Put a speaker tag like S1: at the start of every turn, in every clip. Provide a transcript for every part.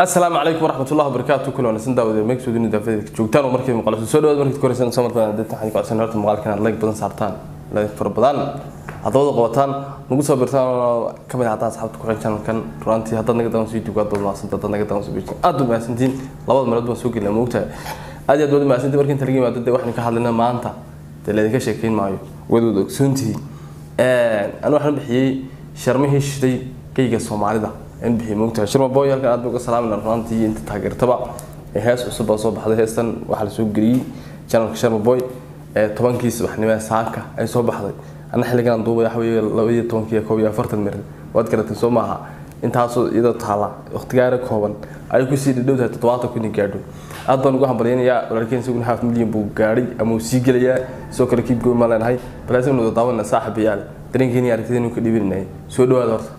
S1: asalaamu calaykum waraxmatullahi wabarakaatu kula wanaagsan daawada meegsoodi nidaafada joogtaan oo markii maqalso soo dhawaad markii koreysan soo markaan dadka waxaan ku codsan horta maqaalka inaad like badan saartaan like fara badan hadda wada qabataan nagu soo birtaan oo ka mid ah hadda asxaabta ku xidhan channelkan runtii haddaad naga daawan soo youtube aad baad mahadsantahay haddaad naga daawan soo bijin aad baad mahadsantihiin labada meelood baan soo gelinaa moogtahay aad iyo aad baad mahadsantihiin markii inta laga yimaado dee waxaan ka hadlaynaa maanta dee laydinka sheekeyn maayo waad wada ogsoontihiin anu waxaan bixiyey sharmihii shiday geyga soomaalida in bixiyey moogtahay sharma boy halkan aad baan uga salaamayna runtii inta taageertaba ee hees cusub baa soo baxday heestan waxaa la soo geliyey channelka sharma boy ee tobankii subaxnimo ee saaka ay soo baxday ana xilligan aan duubay waxa weeye laba iyo tobankii iyo koob iyo afartan mirir waad garatay soo maaha intaasoo iyadoo taala waqtigaara kooban ayay kusii dhadhow tahay toddobaatan kun in gaadho aad baan ugu hambalyaynayaa walaalkeen isaguna half milyan buu gaadhay ama uu sii gelayaa sidoo kale kiib goyn maa leenahay bal isaguna wada daawanna saaxibayaal dareenkeeni iyo aragtideen ka dhiibinayay soo dhawaada horta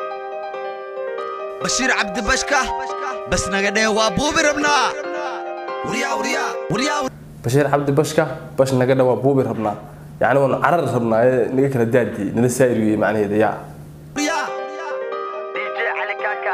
S2: bashiir cabdi bashka bas naga dhee waa buubi rabnaa waryaa waryaa waryaa
S1: bashiir cabdi bashka bash naga dhawaa buubi rabnaa yacni waanu carar rabnaa ee naga kala daadiyey nala saa'iriyey macnaheeda yaa
S2: waryaa
S3: DJ Ali Kaka.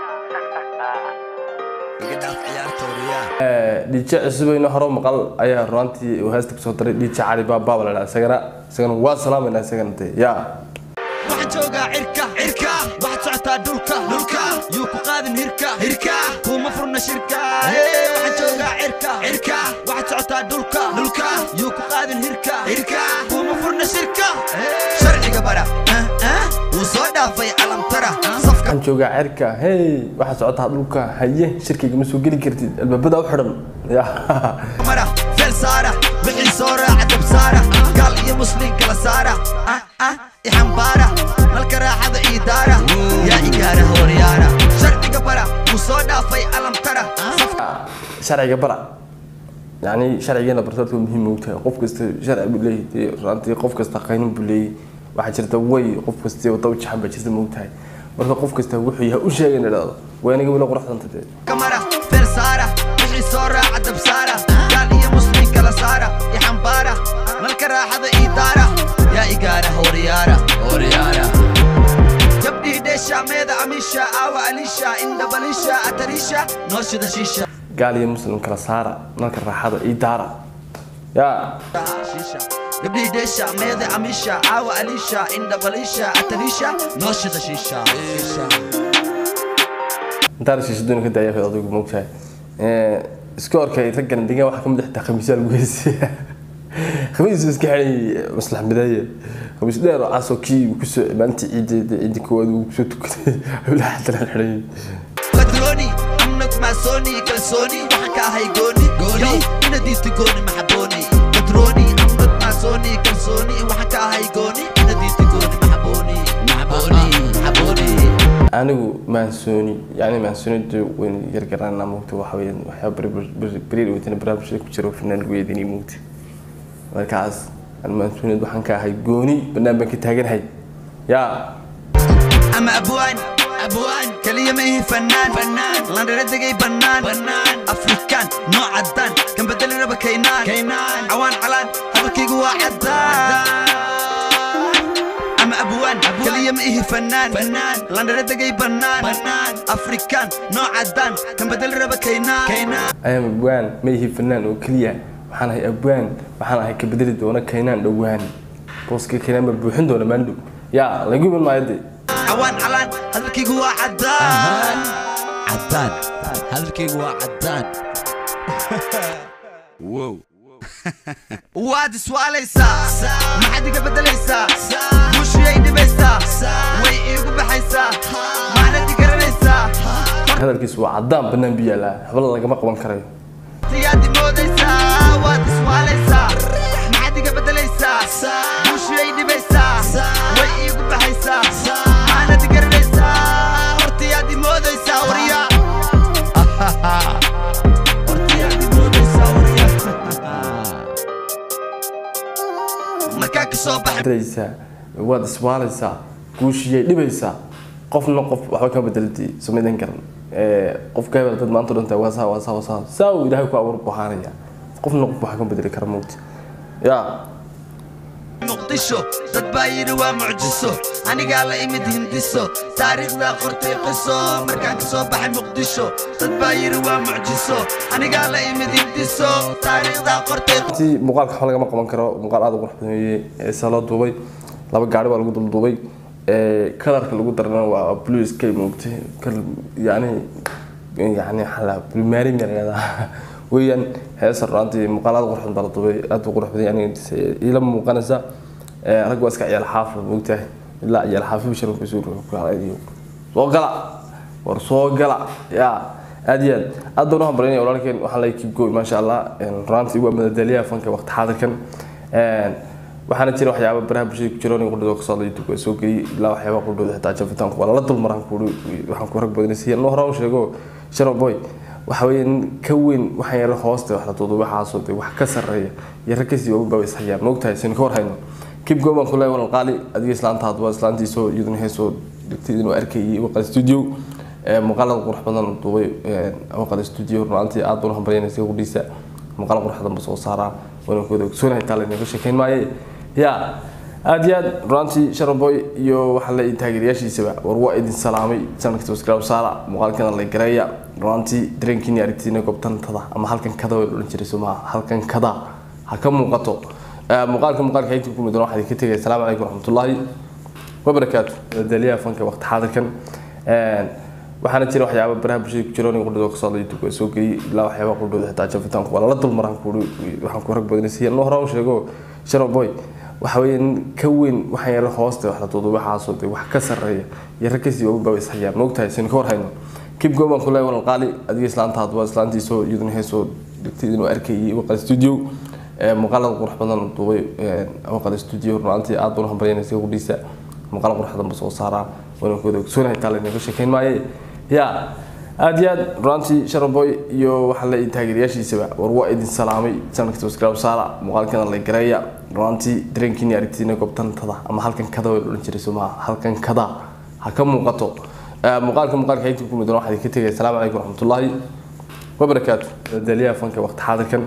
S2: iga dhaaf ciyaarta waryaa
S1: dhiije cusubeyno horo maqal ayaa runtii uu heesta kusoo daray dhiije cali baabaa la dhaha isagana isagana waa salaamayna isagana dee yaa
S2: waxaan joogaa cirka cirka waxaad socotaa dhulka dhulka yuu ku qaadin hirka hirka kuma furna shirka Hey, waxaan joogaa cirka cirka waxaad socotaa dhulka dhulka yuu ku qaadin hirka hirka kuma furna shirka sharciga bara ah, ah, wuu soo dhaafay calamtara safka
S1: waxaan joogaa cerka hey waxaa socotaa dhulka haye shirkayga ma soo geli kartid albaabada u xidhan yaa
S2: mara feel saara wixii soo raaca dab saara gaal iyo muslim kala saara ah ah ixambaara malka raaxada ii daara yaa igaara horyaara sharciga bara wuu soo dhaafay calamtara
S1: sharciga bara yani sharcigeena bartoodka muhiim u tahay qof kasta sharci buu leeyahay dee runtii qof kasta qaynin buu leeyahay waxaa jirta way qof kasta wada u jaxan baa jirta ma ogtahay marka qof kasta wuxuu yahay u sheegay in idhaahdo waa aniga weli quruxdanta dee
S2: kamara feel saara wixii soo raaca dab saara gaal iyo muslim kala saara ixambaara malka raaxada ii daara yaa igaara horyaara horyaara gabdhii dheesha meeda amisha aawa alisha indhabalisha atarisha noo shida shiisha
S1: gaal iyo muslim kala saara nalka raaxada ii daara yaa
S2: Shisha. gabdhii dheesha meeda amisha aawa alisha indhabalisha atarisha noo shida shiisha
S1: intaan shiishadoon ka daaya adigu ma ogtahay iska orkay raggan degaan waxaa ka mid xitaa khamiisyaa lagu heysaya khamiis iska xidhay maslax mideeye khamiis dheer oo casoo kii uu kusoo maalintii ciideeda ciidi koowaad uu kusoo tukaday awlaha xadana xidhay
S2: badrooni amnag maasooni kalsooni waxaan ka ahay gooni gooni ina diista gooni maxabooni badrooni amnag maasooni kalsooni waxaan ka ahay gooni ina diista gooni maxabooni maxabooni maxabooni
S1: anigu maansooni yani maansoonida wayn yargaraana moogta waxa weeyaan waxyaaba beriir weytana barnaamijka ku jiro fanaan weydini moogta markaas aan maansoonid waxaan ka ahay gooni banaan baan ka taaganahay yaa
S2: ama abwaan abwaan kaliya ma ihi fanaan fanaan landhara degay bannaan bannaan afrikaan nooc caddaan kan bedeli raba kaynaan kaynaan cawaan calaan hadalkaygu waa caddaan ama abwaan kaliya ma ihi fanaan fanaan landhara degay bannaan bannaan afrikaan nooc caddaan kan bedeli raba kaynaan kaynaan
S1: ayaan abwaan ma ihi fanaan oo keliya waxaan ahay abwaan waxaan ahay ka bedeli doona kaynaan dhowaan booska kaynaan baa buuxin doona maandhow yaa lagu iman maayo dee
S2: cawaan calaan hadalkaygu waa caddaan caddaan hadalkaygu waa caddaan waad iswaalaysaa maxaad iga beddelaysaa bushiyay dhibaysaa way iigu baxaysaa maanad i garanaysaa
S1: hadalkiisu waa caddaan bannaan bu yaalaa habla lagama qaban karayo
S2: siyaad imoodaysaa waad iswaalaysaa maxaad iga beddelaysaa bushiyay dhibaysaa way iigu baxaysaa maanad i garanaysaa hortayaad imoodaysaa waryaa hortayaad imoodaysaa waryaa markaa ka soo baxay
S1: daraysaa waad iswaalaysaa guushiyay dhibaysaa qofna qof waxba kama bedelati samaydan karan qofka hebel dad maanta dhantaa waa saa waa saa waa saa saa uu ilaahay ku abuur buhaanaya qofna qof waxa kama bedeli kara moogta yaa
S2: muqdisho dad baa yidhi waa mucjiso anigaa la imid hindiso taariikhdaa qortay qiso markaan ka soo baxay muqdisho dad baa yidhi waa mucjiso anigaa la imid hindiso taariikhdaa qortay
S1: ti muuqaalka waxba lagama qaban karo muuqaal aad u qurux badan weeye ee saa loo duubay laba gaari baa lagu dulduubay kalarka lagu darana waa blue sky moogtay yani yani xala blue marine yarada weeyaan heesa runtii muuqaal aad u qurux badan baa la duubay aad u qurux badan yani ila muuqanaysa rag waa iska ciyaal xaafid moogtahay ilaa ciyaal xaafid bishar ku soo ruuxay soo gala war soo gala yaa aad iyo aad aad baan u hambalyaynaya walaalkeen waxaan leeyahay keep going maasha allah runtii waa madadaaliyaha fanka waqti xaadirkan waxaana jira waxyaaba baraha bulshada ku jira aniga qudhooda kasoo hadla youtube waa soo geliyay ilaa waxyaaba qudhooda xitaa jafitaanku waa lala dulmaraan kuuri waxaan ku rag badanaysiiya noo hore u sheego sharo boy waxa weeye ka weyn waxaan yara hoosta wax la duudu waxaasoo de wax ka sarreeya iyo rag kasii ogu baba is hayaan moogtahay sin ka hor hayno keep going baan ku leeyahay walal qaali adiga islaanta hadba islaantiisoo iyaduna heesoo dhigtay inuu arkayay waqal studio muuqaalada qurux badan duubay waqal studio runtii aad baan u hambalyaynaysa qudhiisa muuqaal qurux badan ba soo saaraa waana kooda ogsoonahay taa laynaga sheekayn maaye ya aad iyo aad runtii sharaboy iyo waxaa la taageerayaashiisaba war waa idin salaamay sanadka subscribe saara muuqaalkana la gareeya runtii dareenkiini aragtiina goobtantada ama halkan kada way odhan jiray somaa halkan kada ha ka muuqato muuqaalka muuqaalka haynta ku midana waxaa idinka tegaya asalaamu calaykum waraxmatullaahi wabarakaatu daliyaha fanka waqti xaadirkan waxaana jira waxyaaba baraha bulshada ku jira aniga qudhooda kasoo hadla youtube waa soo geliyay ilaa waxyaaba qudhooda xitaa jafitaanku waa lala dulmaraan kuuri waxaan ku rag badanaysiiya noo hore u sheego sharo boy waxa weeye ka weyn waxaan yara hoosta wax la duudu waxaasoo de wax ka sarreeya iyo rag kasii ogu baba is hayaan moogtahay sin ka hor hayno keep going baan ku leeyahay walal qaali adiga islaanta hadba islaantiisoo iyaduna heesoo dhigtay inuu arkayay waqal studio muuqaalada qurux badan duubay waqal studio runtii aad baan u hambalyaynaysa qudhiisa muuqaal qurux badan ba soo saaraa waana kooda ogsoonahay taa laynaga sheekayn maaye ya aad iyo aad runtii sharaboy iyo waxaa la taageerayaashiisaba war waa idin salaamay sanadka subscribe saara muuqaalkana la gareeya runtii dareenkiini aragtiina goobtantada ama halkan kada way odhan jiray somaa halkan kada ha ka muuqato muuqaalka muuqaalka haynta ku midana waxaa idinka tegaya asalaamu calaykum waraxmatullaahi wabarakaatu daliyaha fanka waqti xaadirkan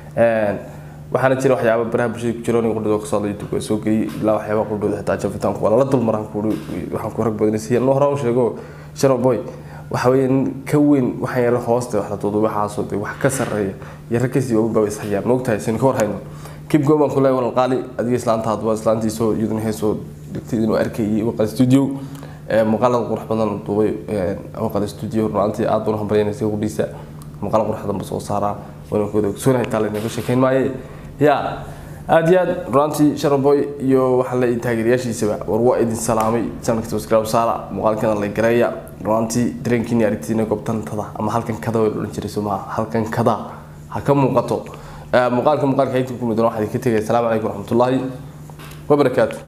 S1: waxaana jira waxyaaba baraha bulshada ku jira aniga qudhooda kasoo hadla youtube waa soo geliyay ilaa waxyaaba qudhooda xitaa jafitaanku waa lala dulmaraan kuuri waxaan ku rag badanaysiiya noo hore u sheego sharo boy waxa weeye ka weyn waxaan yara hoosta wax la duudu waxaasoo de wax ka sarreeya iyo rag kasii ogu baba is hayaan moogtahay sin ka hor hayno keep going baan ku leeyahay walal qaali adiga islaanta hadba islaantiisoo iyaduna heesoo dhigtay inuu arkayay waqal studio muuqaalada qurux badan duubay waqal studio runtii aad baan u hambalyaynaysa qudhiisa muuqaal qurux badan ba soo saaraa waana kooda ogsoonahay taa laynaga sheekayn maaye ya aad iyo aad runtii sharaboy iyo waxaa la taageerayaashiisaba war waa idin salaamay sanadka subscribe saara muuqaalkana la gareeya runtii dareenkiini aragtiina goobtantada ama halkan kada way odhan jiray somaa halkan kada ha ka muuqato muuqaalka muuqaalka haynta ku midana waxaa idinka tegaya asalaamu calaykum waraxmatullaahi wabarakaatu